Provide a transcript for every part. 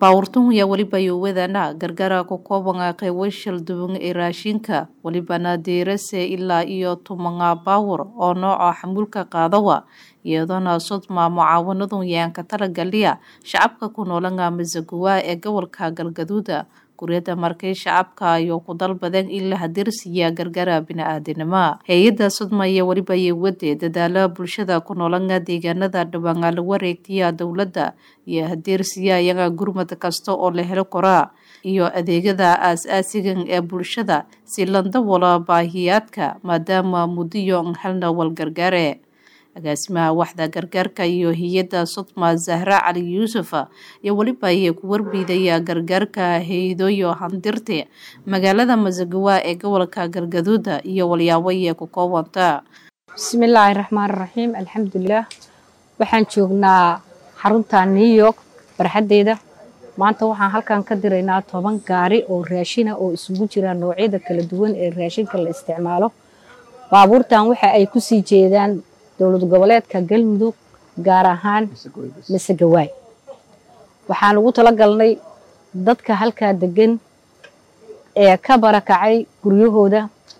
baawurtun ayaa weliba yowadana gargara ku kooban qeybo shalduwan ee raashinka welibana deerase ilaa iyo tumanga baawur oo nooca xamuulka qaadawa iyadoona sodma mucaawanadu yaanka talagaliya shacabka ku noolanga masaguwaa ee gobolka galgaduuda guryada markay shacabka iyo ku dalbadeen in la hadirsiiya gargara bini-aadanima hay-adda sodma iyo weliba yowade dadaala bulshada ku noolanga deegaanada dhawaanga la wareegtiya dowladda iyo hadirsiya iyaga gurmad kasta oo la helo koraa iyo adeegyada aas-aasigan ee bulshada si landawala baahiyaadka maadaama mudiyo n helna walgargaare agaasimaha waxda gargaarka iyo hay-adda sodma zahra cali yuusuf iyo weliba ayay ku warbiidaya gargaarka hay-adooyo handirte magaalada masagawa ee gobolka galgaduuda iyo walyaabo ayay ku koobanta bismillaahi raxmaan raxiim alxamdulilah waxaan joognaa xarunta new york barxaddeeda maanta waxaan halkan ka diraynaa toban gaari oo raashina oo isugu jira noocyada kala duwan ee raashinka la isticmaalo baabuurtan waxa ay kusii jeedaan dowlad goboleedka galmudug gaar ahaan masegawaay waxaan ugu tala galnay dadka halkaa degan ee ka barakacay guryahooda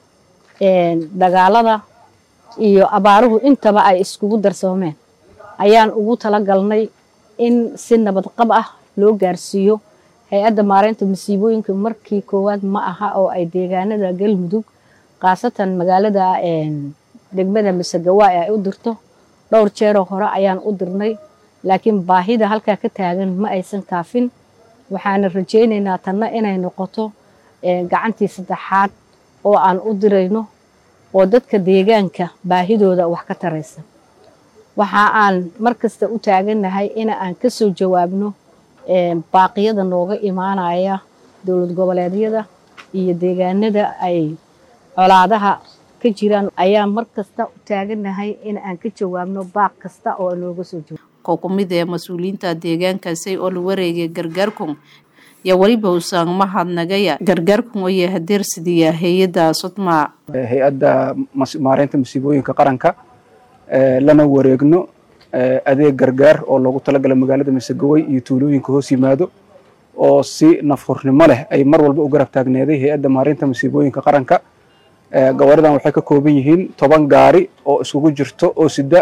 dagaalada iyo abaaruhu intaba ay iskugu darsoomeen ayaan ugu tala galnay in si nabadqab ah loo gaarsiiyo hay-adda maareynta masiibooyinka markii koowaad ma aha oo ay deegaanada galmudug khaasatan magaalada degmada masagawaay ay u dirto dhowr jeeroo hore ayaan u dirnay laakiin baahida halkaa ka taagan ma aysan kaafin waxaana rajaynaynaa tanna inay noqoto gacantii saddexaad oo aan u dirayno oo dadka deegaanka baahidooda wax ka taraysa waxa aan mar kasta u taagannahay in aan ka soo jawaabno baaqiyada nooga imaanaya dowlad goboleedyada iyo deegaanada ay colaadaha ka jiraan ayaa mar kasta u taagannahay in aan ka jawaabno baaq kasta oo nooga soo jawaab ko ku mid ee mas-uuliyiinta deegaankaasi oo la wareegay gargaarkun yaa weliba usan mahadnagaya gargaarkun oyo hadeersidiya hay-adda sodma hay-adda maareynta masiibooyinka qaranka lana wareegno adeeg gargaar oo loogu talagala magaalada masagawey iyo tuulooyinka hoos yimaado oo si nafhurnimo leh ay mar walba u garab taagneeday hay-adda maareynta masiibooyinka qaranka gabaradan waxay ka kooban yihiin toban gaari oo iskugu jirto oo sida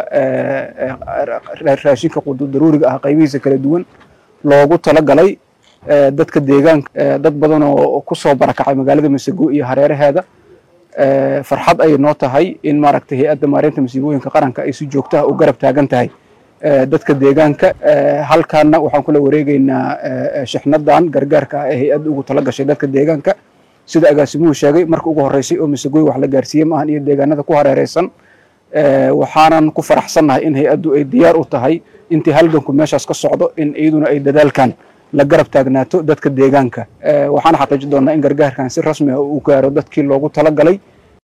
raashinka daruuriga ah qaybihiisa kala duwan loogu talagalay dadka deegaanka dad badan oo kusoo barakacay magaalada masago iyo hareeraheeda farxad ayay noo tahay in maaragtay hay-adda maareynta masiibooyinka qaranka ay si joogto ah u garab taagan tahay dadka deegaanka halkaana waxaan kula wareegeynaa shixnadan gargaarka ah ee hay-adda ugu tala gashay dadka deegaanka sida agaasimuhu sheegay marka ugu horeysay oo masagoy wax la gaarsiiyey maahan iyo deegaanada ku hareereysan waxaanan ku faraxsannahay in hay-addu ay diyaar u tahay intii halganku meeshaas ka socdo in iyaduna ay dadaalkan la garab taagnaato dadka deegaanka waxaana xaqiiji doonnaa in gargaarkan si rasmi ah uu gaaro dadkii loogu talagalay